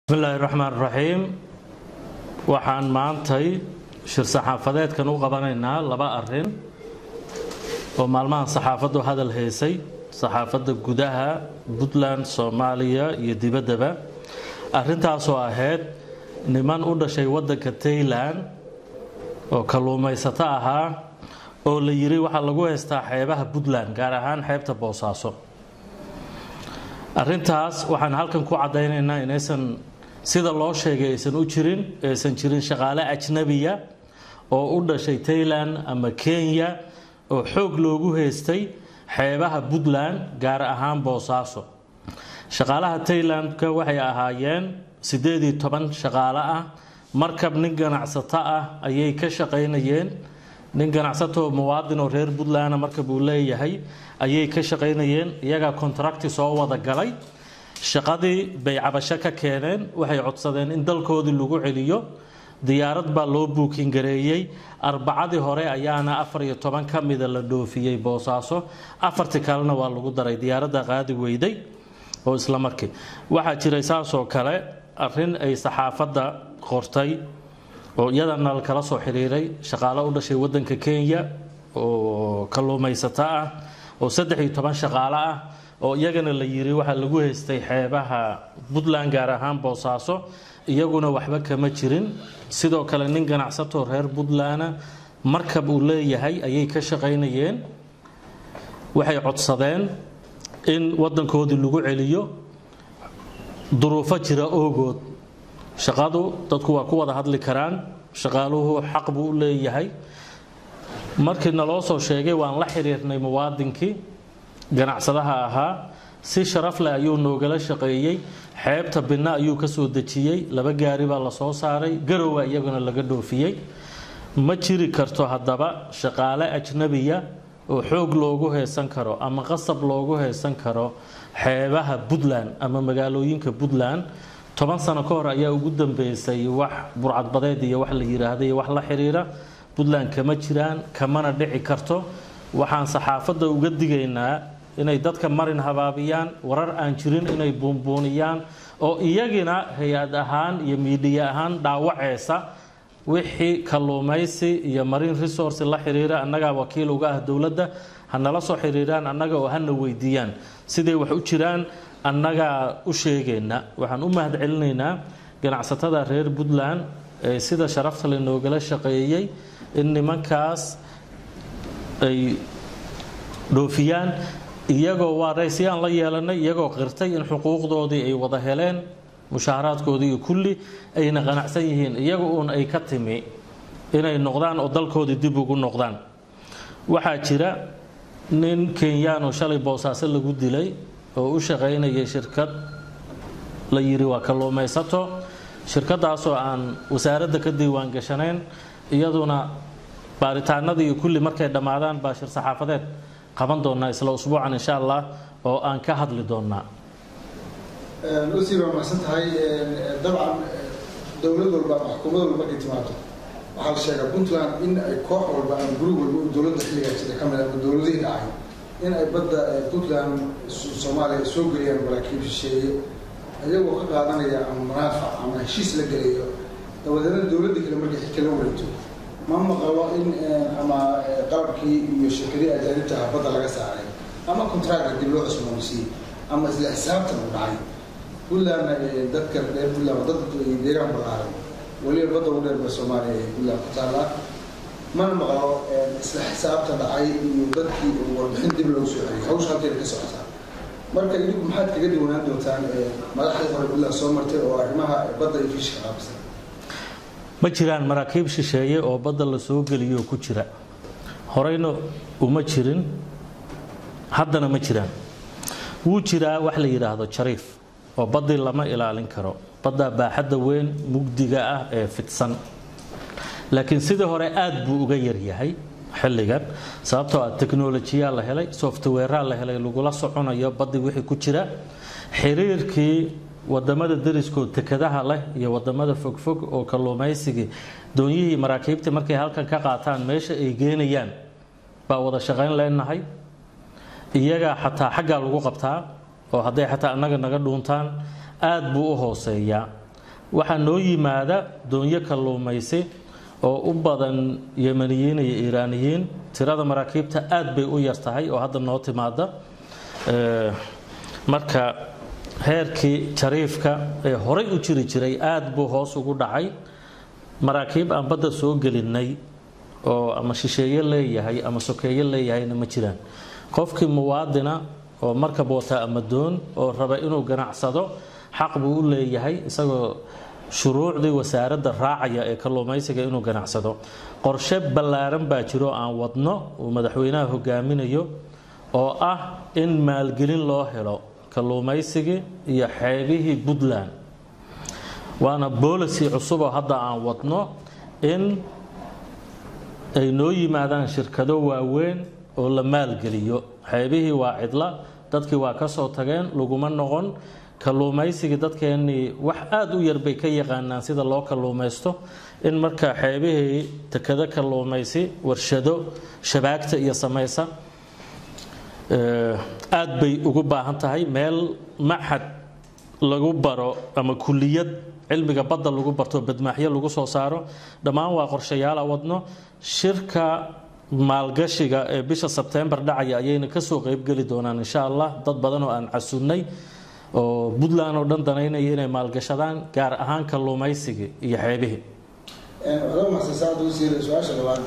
bismillaahi raxmaan raxiim waxaan maantay shir saxaafadeedkan u qabanaynaa laba arin oo maalmahan saxaafaddu hadal haysay saxaafadda gudaha puntland soomaaliya iyo dibaddaba arintaasoo ahayd niman u dhashay waddanka taylan oo kalluumaysato ahaa oo la yiri waxaa lagu haystaa xeebaha puntland gaar ahaan xeebta boosaaso arintaas waxaan halkan ku caddaynaynaa inaysan sida loo sheegay aysan u jirin aysan jirin shaqaale ajnabiya oo u dhashay taylan ama kenya oo xoog loogu haystay xeebaha puntland gaar ahaan boosaaso shaqaalaha taylandka waxay ahaayeen siddeed iyo toban shaqaale ah markab nin ganacsato ah ayay ka shaqaynayeen nin ganacsato muwaadin oo reer puntland markab uu leeyahay ayay ka shaqaynayeen iyagaa contracti soo wada galay shaqadii bay cabasho ka keeneen waxay codsadeen in dalkoodii lagu celiyo diyaarad baa loo buukin gareeyey arbacadii hore ayaana afar iyo toban ka mida la dhoofiyey boosaaso afartii kalena waa lagu daray diyaaradda qaadi weyday oo isla markii waxaa jiray saasoo kale arin ay saxaafadda qortay oo iyadana kala soo xiriiray shaqaalo u dhashay wadanka kenya oo kalluumaysato ah oo saddex iyo toban shaqaalo ah oo iyagana la yiri waxaa lagu haystay xeebaha puntland gaar ahaan boosaaso iyaguna waxba kama jirin sidoo kale nin ganacsato reer puntland markab uu leeyahay ayay ka shaqaynayeen waxay codsadeen in wadankoodii lagu celiyo duruufo jira oogood shaqadu dadku waa ku wada hadli karaan shaqaaluhu xaq buu u leeyahay markii naloo soo sheegay waan la xiriirnay muwaadinkii ganacsadaha ahaa si sharaf leh ayuu noogala shaqeeyey xeebta binna ayuu ka soo dejiyey laba gaari baa la soo saaray garowa iyaguna laga dhoofiyey ma jiri karto haddaba shaqaale ajnabiya oo xoog loogu heesan karo ama qasab loogu heesan karo xeebaha puntland ama magaalooyinka puntland toban sano ka hor ayaa ugu dambeysay wax burcadbadeed iyo wax la yiraahda iyo wax la xiriira puntland kama jiraan kamana dhici karto waxaan saxaafadda uga digaynaa inay dadka marin habaabiyaan warar aan jirin inay buunbuuniyaan oo iyagina hay-ad ahaan iyo miidiya ahaan dhaawaceysa wixii kalluumaysi iyo marine resource la xiriira annagaa wakiil uga ah dowladda hanala soo xiriiraan annaga oo hana weydiiyaan siday wax u jiraan annagaa u sheegayna waxaan u mahad celinaynaa ganacsatada reer puntland ee sida sharafta le noogala shaqeeyey in nimankaas ay dhoofiyaan iyagoo waa raysiyaan la yeelanay iyagoo qirtay in xuquuqdoodii ay wada heleen mushaaharaadkoodii iyo kulli ayna qanacsan yihiin iyaga uun ay ka timi inay noqdaan oo dalkoodii dib ugu noqdaan waxaa jira nin kenyaan oo shalay boosaaso lagu dilay oo u shaqaynayay shirkad la yiri waa kalluumaysato shirkadaasoo aan wasaaradda ka diiwaan gashanayn iyaduna baaritaanadii iyo kulli markay dhammaadaan baa shir saxaafadeed qaban doonaa isla usbuucan insha allah oo aan ka hadli doonaa usii baa mahadsan tahay dabcan dowlad walba ama xukuumad walba markay timaado waxaa la sheegaa puntland in ay koox walba ama guri walba oo dowladda xilligaa jira ka mid ama dowladihii dhacay in ay badda puntland soomaaliya soo geliyaan maraakiib shisheeye iyagoo ka qaadanaya ama manaafac ama heshiis la gelayo dabadeedna dowladda kale markay xilka la wareegto ma maqalo in ama qalabkii iyo shirkadii ajaanibta ah badda laga saaray ama contractor dib loo cusboonsiiyey ama isla xisaabtan u dhacay puntlandna dadka reer puntland dad deegaan balaaran weliba badda ugu dheer ba soomaaliya ee puntland ku taallaa mana maqlo isla xisaabta dhacay iyo dadkii warbixin dib loogu soo celiyay hawsha halkeeda ka socotaa marka idinku maxaad kaga diwanaan doontaan madaxdii hore puntland soo martay oo arrimaha badda iyo fiishka qaabsan ma jiraan maraakiib shisheeye oo badda la soo geliyo ku jira horeyna uma jirin haddana ma jiraan wuu jiraa wax la yidhaahdo jariif oo baddii lama ilaalin karo badda baaxadda weyn mugdiga ah ee fidsan laakiin sidii hore aad buu uga yaryahay xilligan sababtoo ah teknolojiyaa la helay softwareaa la helay lagula soconayo baddii wixii ku jira xiriirkii wadamada dariskood tekadaha leh iyo wadamada fogfog oo kalluumaysigii doonyihii maraakiibtii markay halkan ka qaataan meesha ay geenayaan baa wada shaqayn leenahay iyagaa xataa xaggaa lagu qabtaa oo hadday xataa annaga naga dhuuntaan aad buu u hooseeyaa waxaa noo yimaada doonyo kalluumaysi oo u badan yemaniyiin iyo iiraaniyiin tirada maraakiibta aad bay u yar tahay oo hadda noo timaada marka heerkii jariifka ee horay u jiri jiray aad buu hoos ugu dhacay maraakiib aan badda soo gelinay oo ama shisheeye leeyahay ama sokeeye leeyahayna ma jiraan qofkii muwaadina oo markab wata ama doon oo raba inuu ganacsado xaq buu u leeyahay isagoo shuruucdii wasaaradda raacaya ee kalluumaysiga inuu ganacsado qorshe ballaaran baa jiro aan wadno uu madaxweynaha hogaaminayo oo ah in maalgelin loo helo kalluumaysigii iyo xeebihii puntland waana boolicy cusub oo hadda aan wadno in ay noo yimaadaan shirkado waaweyn oo la maalgeliyo xeebihii waa cidla dadkii waa ka soo tageen laguma noqon kalluumaysigii dadkeennii wax aada u yar bay ka yaqaanaan sida loo kalluumaysto in marka xeebihii tekado kalluumaysi warshado shabaagta iyo samaysa aad bay ugu baahan tahay meel maxad lagu baro ama kuliyad cilmiga badda lagu barto badmaaxyo lagu soo saaro dhammaan waa qorshayaala wadno shirka maalgashiga ee bisha sebtembar dhacaya ayayna kasoo qeybgeli doonaan insha allah dad badan oo aan casunnay oo puntland oo dhan danaynaya inay maalgashadaan gaar ahaan kalluumaysigii iyo xeebihii su-aasha labaad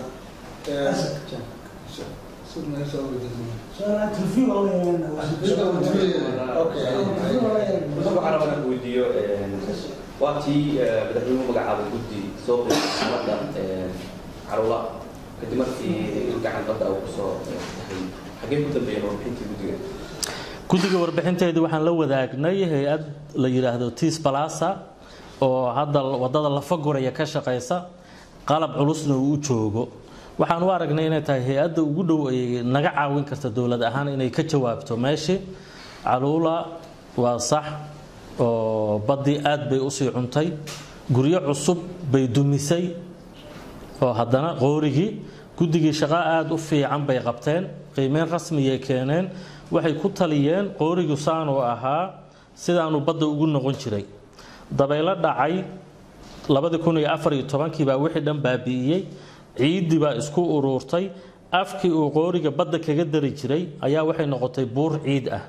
waxaan weydiiyo waa tii madaxweynuhu magacaabay guddi soo qeybay badda carula kadib markii gacan badda uu kusoo tahay xagee ku dambeeyeen warbixintii guddiga guddiga warbixinteedii waxaan la wadaagnay hay-ad la yidhaahdo tis balasa oo hadda wadada lafaguraya ka shaqaysa qalab culusna uu u joogo waxaan u aragnay inay tahay hay-adda ugu dhow ay naga caawin karta dowlad ahaan inay ka jawaabto meeshii caluula waa sax oo baddii aad bay usii cuntay guryo cusub bay dumisay oo haddana qoorigii guddigii shaqo aada u fiican bay qabteen qiimeyn rasmiyay keeneen waxay ku taliyeen qoorigu saanuu ahaa sidaanu badda ugu noqon jiray dabaylo dhacay labadii kun iyo afar iyo tobankii baa wixii dhan baabi'iyey ciiddii baa isku uruurtay afkii uu qooriga badda kaga dari jiray ayaa waxay noqotay buur ciid ah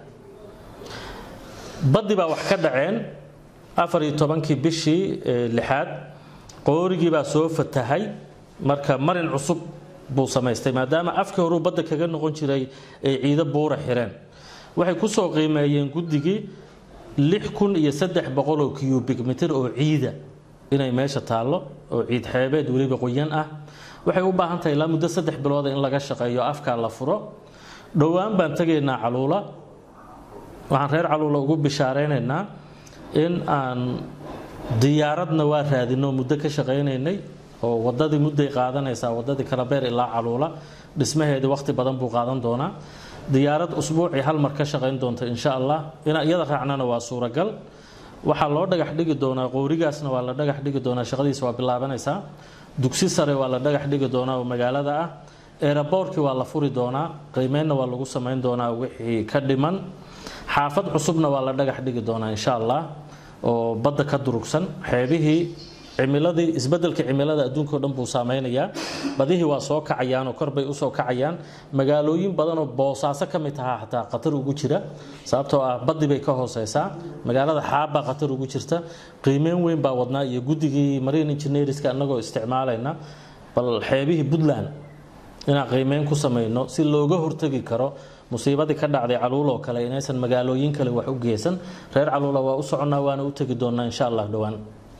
baddii baa wax ka dhaceen afar iyo tobankii bishii lixaad qoorigii baa soo fatahay marka marin cusub buu samaystay maadaama afkii horuu badda kaga noqon jiray ay ciido buura xireen waxay ku soo qiimeeyeen guddigii lix kun iyo saddex boqoloo cubic mitir oo ciida inay meesha taallo oo ciid xeebeed weliba qoyan ah waxay u baahan tahay ilaa muddo saddex bilooda in laga shaqeeyo afkaa la furo dhowaan baan tegaynaa caluula waxaan reer caluula ugu bishaareynayna in aan diyaaradna waa raadino muddo ka shaqaynaynay oo wadadii mudday qaadanaysaa wadadii kalabeer ilaa caluula dhismaheedii waqti badan buu qaadan doonaa diyaarad usbuucii hal mar ka shaqayn doonta insha allah in iyada raacnana waa suuragal waxaa loo dhagax dhigi doonaa qowrigaasna waa la dhagax dhigi doonaa shaqadiisa waa bilaabanaysaa dugsi sare waa la dhagax dhigi doonaa oo magaalada ah eeraboorkii waa la furi doonaa qiimeynna waa lagu samayn doonaa wixii ka dhiman xaafad cusubna waa la dhagax dhigi doonaa insha allah oo badda ka durugsan xeebihii cimiladii isbedelka cimilada adduunka o dhan buu saameynayaa badihii waa soo kacayaan oo korbay usoo kacayaan magaalooyin badan oo boosaaso ka mid tahaa xataa khatar ugu jira sababtoo ah badii bay ka hooseysaa magaalada xaabbaa khatar ugu jirta qiimeyn weyn baa wadnaa iyo guddigii marine engineerska annagoo isticmaalayna bal xeebihii puntland inaan qiimeyn ku samayno si looga hortegi karo musiibadii ka dhacday caluul oo kale inaysan magaalooyin kale wax u geysan reer caluula waa u soconnaa waana u tegi doonaa insha allah dhowaan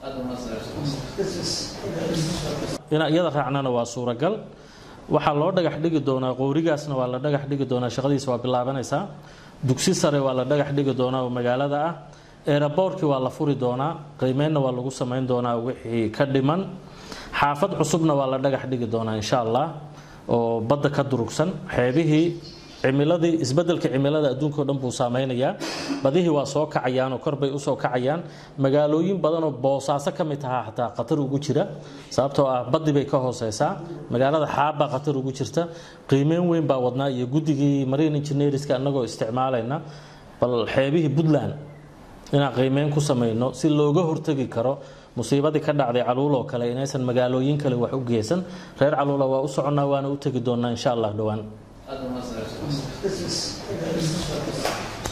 inaa iyada raacnana waa suuragal waxaa loo dhagax dhigi doonaa qowrigaasna waa la dhagax dhigi doonaa shaqadiisa waa bilaabanaysaa dugsi sare waa la dhagax dhigi doonaa oo magaalada ah eeraboorkii waa la furi doonaa qiimeynna waa lagu samayn doonaa wixii ka dhiman xaafad cusubna waa la dhagax dhigi doonaa insha allah oo badda ka durugsan xeebihii cimiladii isbedelka cimilada adduunka o dhan buu saameynayaa badihii waa soo kacayaan oo korbay usoo kacayaan magaalooyin badan oo boosaaso ka mid tahaa xataa khatar ugu jira sababtoo ah badii bay ka hooseysaa magaalada xaabbaa khatar ugu jirta qiimeyn weyn baa wadnaa iyo guddigii marine engineerska annagoo isticmaalayna bal xeebihii puntland inaan qiimeyn ku samayno si looga hortegi karo musiibadii ka dhacday caluul oo kale inaysan magaalooyin kale wax u geysan reer caluula waa u soconnaa waana u tegi doonaa insha allah dhowaan